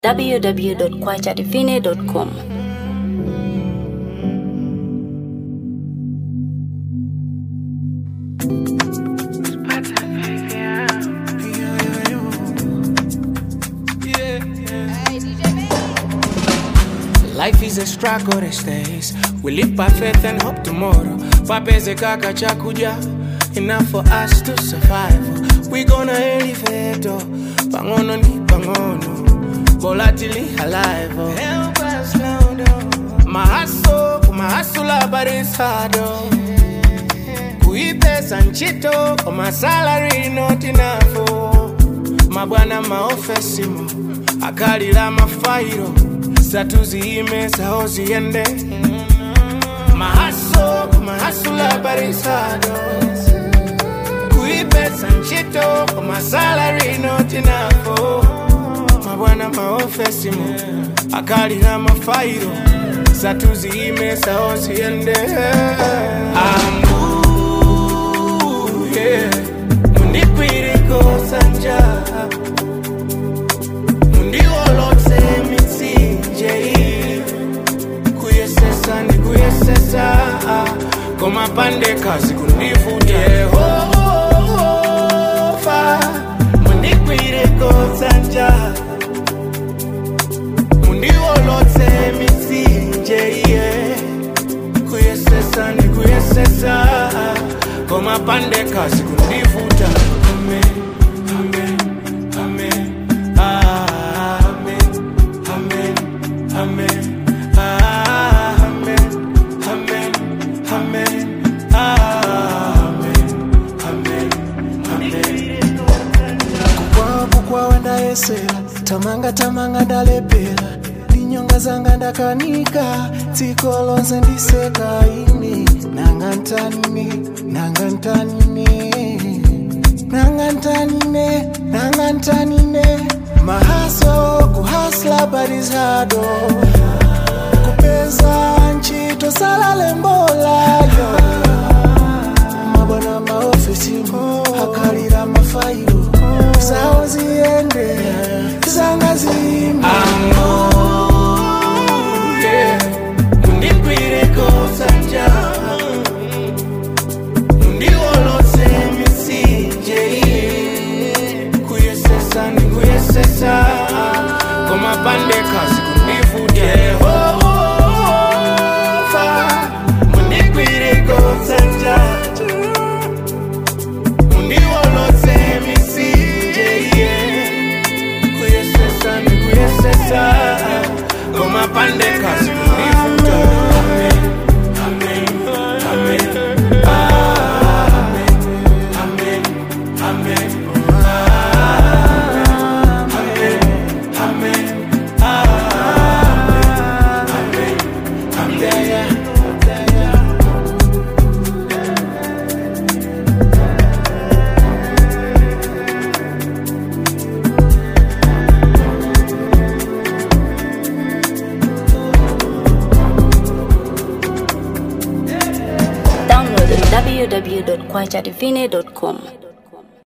www.kwachadivine.com. Life is a struggle these days. We live by faith and hope tomorrow. Papeze kaka chakuja, enough for us to survive. We gonna elevate, oh. pangono ni pangono, volatility alive. oh. Help us now, though. Mahaso, kumahasula barisado. Kuipesa nchito, koma salary not enough. oh. Mabwana maofesimo, akalira mafairo, satuziyime saho ziyende. Mahaso, kumahasula barisado. Kuipesa nchito, koma salary not enough. oh. Mabwana maofesimo, akalira mafairo, satuziyime saho ziyende. Ambu, yeah. Mundikwiriko sanja mundiwolotse mitsinje kuyesesa ndikuyesesa komapande kazi kundivuta yehova mundikwiriko sanja mundiwolotse mitsinje yeah kuyesesa ni kuyesesa komapande kazi kundivuta amen amen amen amen amen amen amen amen amen amen amen kukwapo kwawe ndayesera tamanga tamanga ndalepera linyonga zanga ndakanika dziko lonse ndiseka ine nanga ntanine nanga ntanine nanga ntanine nanga ntanine mahaso kuhasla barizado kupeza ntchito salale mbolayo mabwana maofisi akalira mafairo zawo ziyende zanga zimba mundikwireko sanja mundiwolotse mitsinje kuyesesa ndikuyesesa komapande kazi kundivuta yehova mundikwireko sanja mundiwolotse mitsinje kuyesesa ndikuyesesa komapande kazi kundivuta Amen, amen, amen. Amen, amen, amen. Amen, amen, amen, amen. Download www.kwachadivine.com.